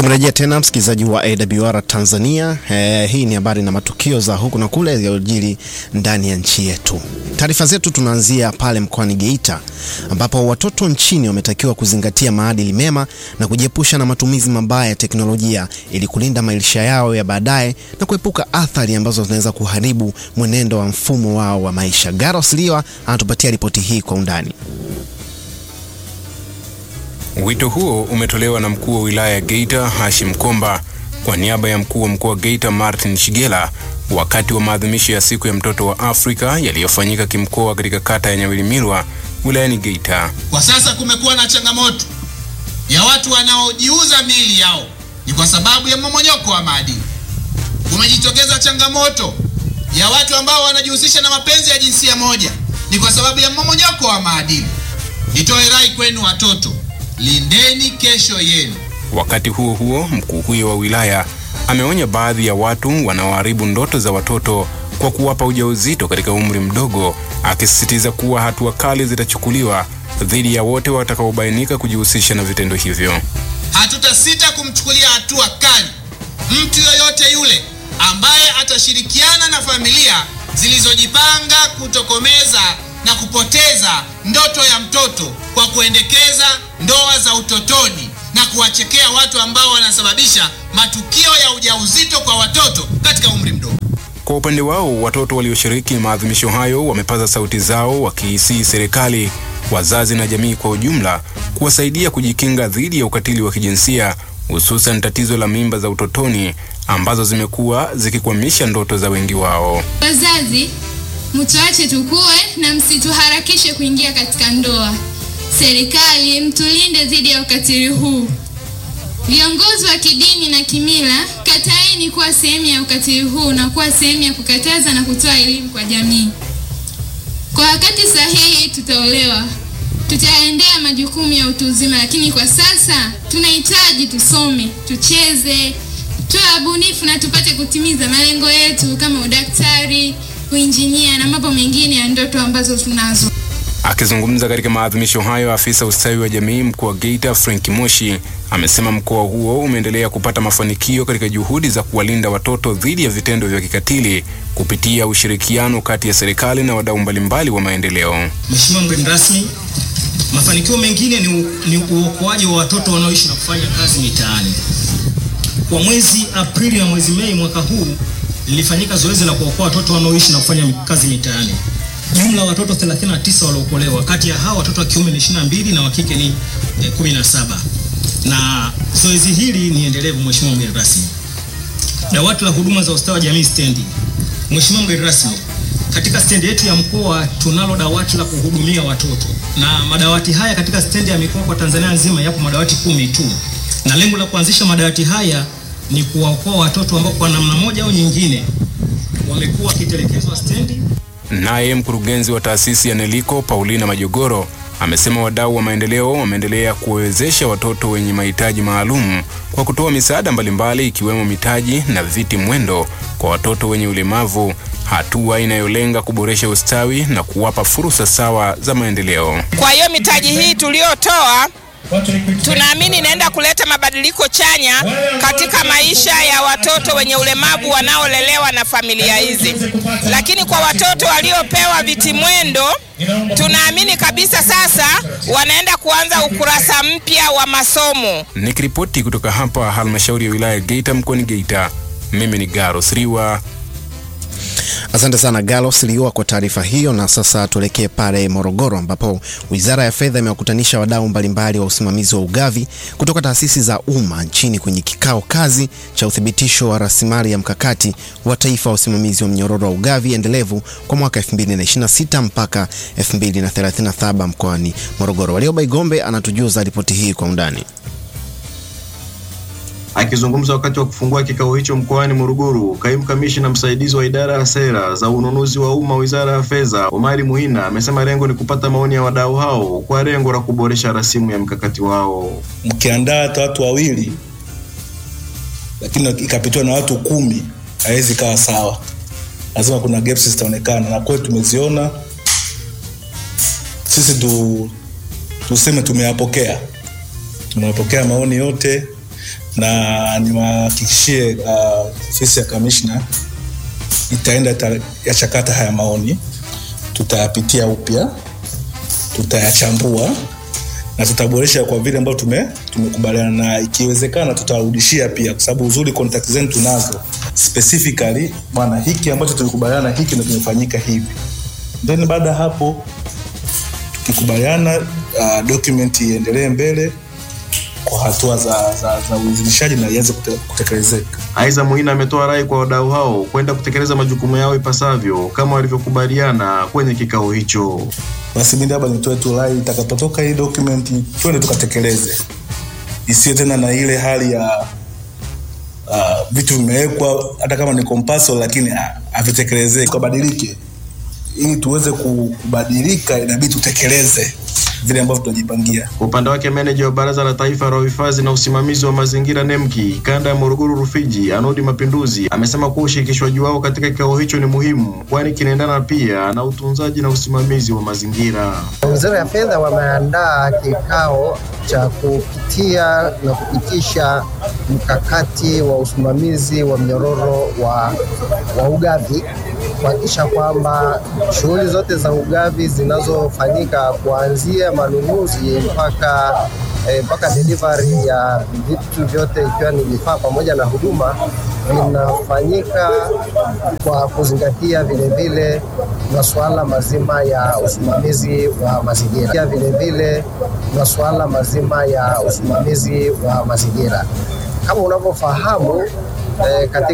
Tumerejea tena msikilizaji wa AWR Tanzania. Eh, hii ni habari na matukio za huku na kule yaliyojiri ndani ya nchi yetu. Taarifa zetu tunaanzia pale mkoani Geita ambapo watoto nchini wametakiwa kuzingatia maadili mema na kujiepusha na matumizi mabaya ya teknolojia ili kulinda maisha yao ya baadaye na kuepuka athari ambazo zinaweza kuharibu mwenendo wa mfumo wao wa maisha. Garos Liwa anatupatia ripoti hii kwa undani. Wito huo umetolewa na mkuu wa wilaya ya Geita Hashim Komba kwa niaba ya mkuu wa mkoa wa Geita Martin Shigela wakati wa maadhimisho ya siku ya mtoto wa Afrika yaliyofanyika kimkoa katika kata ya Nyawilimirwa wilayani Geita. Kwa sasa kumekuwa na changamoto ya watu wanaojiuza miili yao, ni kwa sababu ya mmomonyoko wa maadili. Kumejitokeza changamoto ya watu ambao wanajihusisha na mapenzi ya jinsia moja, ni kwa sababu ya mmomonyoko wa maadili. Nitoe rai kwenu watoto, lindeni kesho yenu. Wakati huo huo, mkuu huyo wa wilaya ameonya baadhi ya watu wanaoharibu ndoto za watoto kwa kuwapa ujauzito katika umri mdogo, akisisitiza kuwa hatua kali zitachukuliwa dhidi ya wote watakaobainika kujihusisha na vitendo hivyo. Hatutasita kumchukulia hatua kali mtu yoyote yule ambaye atashirikiana na familia zilizojipanga kutokomeza na kupoteza ndoto ya mtoto kwa kuendekeza ndoa za utotoni na kuwachekea watu ambao wanasababisha matukio ya ujauzito kwa watoto katika umri mdogo. Kwa upande wao, watoto walioshiriki maadhimisho hayo wamepaza sauti zao wakiisii serikali, wazazi na jamii kwa ujumla kuwasaidia kujikinga dhidi ya ukatili wa kijinsia, hususan tatizo la mimba za utotoni ambazo zimekuwa zikikwamisha ndoto za wengi wao. Wazazi, mtuache tukue na msituharakishe kuingia katika ndoa. Serikali, mtulinde dhidi ya ukatili huu. Viongozi wa kidini na kimila, kataeni kuwa sehemu ya ukatili huu na kuwa sehemu ya kukataza na kutoa elimu kwa jamii. Kwa wakati sahihi tutaolewa, tutaendea majukumu ya utu uzima, lakini kwa sasa tunahitaji tusome, tucheze, tuwe wabunifu na tupate kutimiza malengo yetu kama udaktari, uinjinia na mambo mengine ya ndoto ambazo tunazo. Akizungumza katika maadhimisho hayo, afisa ustawi wa jamii mkoa wa Geita Frank Moshi amesema mkoa huo umeendelea kupata mafanikio katika juhudi za kuwalinda watoto dhidi ya vitendo vya kikatili kupitia ushirikiano kati ya serikali na wadau mbalimbali wa maendeleo. Mheshimiwa mgeni rasmi, mafanikio mengine ni, u, ni uokoaji wa watoto wanaoishi na kufanya kazi mitaani. Kwa mwezi Aprili na mwezi Mei mwaka huu lilifanyika zoezi la kuokoa watoto wanaoishi na kufanya kazi mitaani. Jumla watoto 39 waliokolewa, kati ya hao watoto wa kiume ni 22 na wa kike ni eh, 17. Na zoezi hili ni endelevu, Mheshimiwa mgeni rasmi. Dawati la huduma za ustawi wa jamii stendi. Mheshimiwa mgeni rasmi, katika stendi yetu ya mkoa tunalo dawati la kuhudumia watoto, na madawati haya katika stendi ya mikoa kwa Tanzania nzima yapo madawati kumi tu, na lengo la kuanzisha madawati haya ni kuwaokoa watoto ambao kwa namna moja au nyingine wamekuwa wakitelekezwa stendi. Naye mkurugenzi wa taasisi ya NELICO Paulina Majogoro amesema wadau wa maendeleo wameendelea kuwawezesha watoto wenye mahitaji maalum kwa kutoa misaada mbalimbali ikiwemo mitaji na viti mwendo kwa watoto wenye ulemavu, hatua inayolenga kuboresha ustawi na kuwapa fursa sawa za maendeleo. Kwa hiyo mitaji hii tuliyotoa tunaamini inaenda kuleta mabadiliko chanya katika maisha ya watoto wenye ulemavu wanaolelewa na familia hizi. Lakini kwa watoto waliopewa vitimwendo, tunaamini kabisa sasa wanaenda kuanza ukurasa mpya wa masomo. Nikiripoti kutoka hapa halmashauri ya wilaya ya Geita mkoani Geita, mimi ni Garos Riwa. Asante sana Galos Liwa kwa taarifa hiyo. Na sasa tuelekee pale Morogoro, ambapo Wizara ya Fedha imewakutanisha wadau mbalimbali wa usimamizi wa ugavi kutoka taasisi za umma nchini kwenye kikao kazi cha uthibitisho wa rasilimali ya mkakati wa taifa wa usimamizi wa mnyororo wa ugavi endelevu kwa mwaka 2026 mpaka 2037 mkoani Morogoro. Walioba Igombe anatujuza ripoti hii kwa undani. Akizungumza wakati wa kufungua kikao hicho mkoani Morogoro, kaimu kamishina msaidizi wa idara ya sera za ununuzi wa umma wizara ya fedha, Omari Muhina, amesema lengo ni kupata maoni ya wadau hao kwa lengo la kuboresha rasimu ya mkakati wao. Mkiandaa hata watu wawili, lakini ikapitiwa na watu kumi, haiwezi kawa sawa. Lazima kuna gaps zitaonekana, na kweli tumeziona. Sisi tu, tuseme tumeyapokea, tumeyapokea maoni yote na niwahakikishie uh, ofisi ya kamishna itaenda ita- yachakata haya maoni, tutayapitia upya, tutayachambua na tutaboresha kwa vile ambavyo tume tumekubaliana, na ikiwezekana tutarudishia pia, kwa sababu uzuri contact zenu tunazo specifically, bwana, hiki ambacho tulikubaliana hiki ndio kimefanyika hivi. Then baada ya hapo tukikubaliana, uh, document iendelee mbele kwa hatua za, za, za uidhinishaji na ianze kute- kutekelezeka. Aidha, Muhina ametoa rai kwa wadau hao kwenda kutekeleza majukumu yao ipasavyo kama walivyokubaliana kwenye kikao hicho. basi mimi labda nitoe tu rai itakapotoka hii document twende tukatekeleze, isiyo tena na ile hali ya uh, vitu vimewekwa hata kama ni compulsory lakini ah, havitekelezeki, kabadilike ili tuweze ku- kubadilika, inabidi tutekeleze vile ambavyo tunajipangia. Kwa upande wake meneja wa Baraza la Taifa la Uhifadhi na Usimamizi wa Mazingira NEMKI kanda ya Morogoro Rufiji, Anodi Mapinduzi, amesema kuwa ushirikishwaji wao katika kikao hicho ni muhimu, kwani kinaendana pia na utunzaji na usimamizi wa mazingira. Wizara ya Fedha wameandaa kikao cha kupitia na kupitisha mkakati wa usimamizi wa mnyororo wa, wa ugavi kuhakikisha kwamba shughuli zote za ugavi zinazofanyika kuanzia manunuzi mpaka eh, mpaka delivery ya vitu vyote ikiwa ni vifaa pamoja na huduma vinafanyika kwa kuzingatia vilevile masuala mazima ya usimamizi wa mazingira, Pia vilevile masuala mazima ya usimamizi wa mazingira. Kama unavyofahamu eh, katika